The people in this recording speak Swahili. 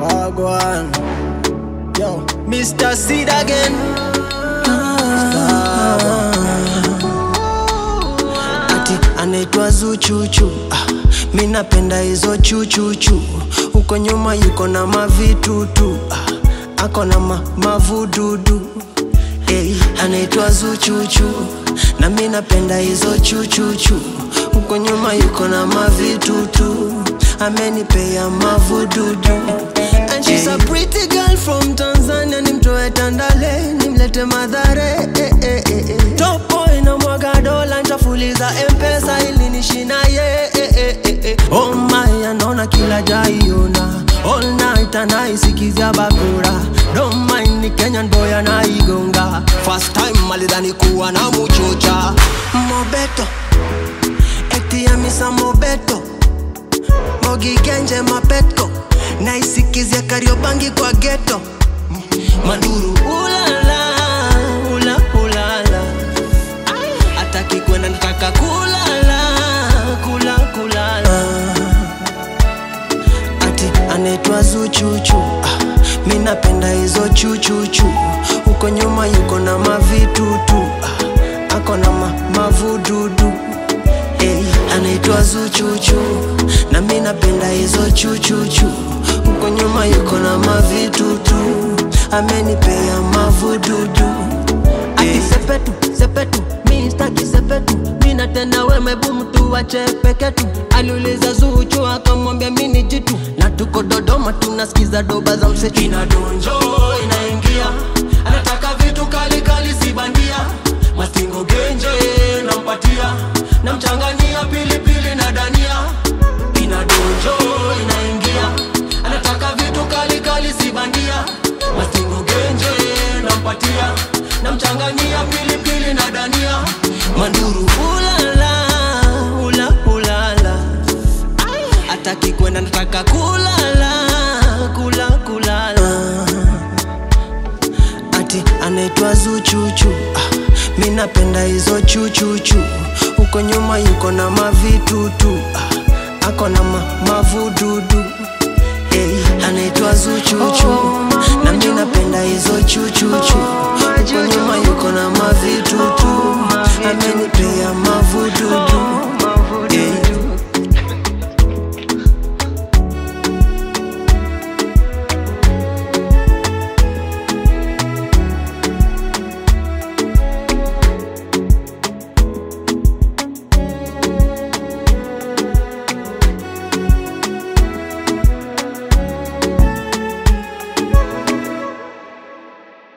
Wagwan. Yo, Mr. Seed again. ati anaitwa Zuchuchu. Ah, mi napenda hizo chuchuchu, huko nyuma yuko na mavitutu ah, ako na ma, mavududu hey, anaitwa Zuchuchu na mi napenda hizo chuchuchu, huko nyuma yuko na mavitutu amenipea mavududu And she's a pretty girl from Tanzania, nimtoe Tandale nimlete Madhare eh, eh, eh, eh. Top boy na mwaga dola ntafuliza mpesa ili nishina ye eh, eh, eh, eh. Oh my, anaona kila jaiona all night anaisikizia bakura don't mind ni Kenyan boy anaigonga first time alidhani kuwa na muchocha Mobeto eti ya misa Mobeto Mogi Genje Mapetko naisikizia Kariobangi kwa geto Manduru ulala ula ulala ataki kwenda nataka kulala kula kulala ati anaitwa Zuchuchu ah, mi napenda hizo chuchuchu huko nyuma yuko na mavitutu ah, ako na ma, mavududu hey, anaitwa Zuchuchu na mi napenda hizo chuchuchu huko nyuma yuko na mavitutu amenipea mavududu ati sepetu sepetu mi staki sepetu mina tena wemebu mtu wache peketu aliuliza Zuchu akamwambia mi ni jitu na tuko Dodoma tunasikiza doba za msetu inadonjo inaingia anataka vitu kali kali si bandia mastingo genje nampatia namchanganyia pilipili na dania inadonjo inaingia anataka vitu kali kali si bandia mastingo genje nampatia namchanganyia pilipili na dania manduru ulala ula ulala ataki kwenda nataka kulala kula kulala ati anaitwa Zuchuchu ah, mi napenda hizo chuchuchu huko nyuma yuko na mavitutu ah, ako na ma, mavududu hey, anaitwa Zuchuchu na mi napenda hizo chuchuchu huko nyuma yuko na mavitutu amenipea mavududu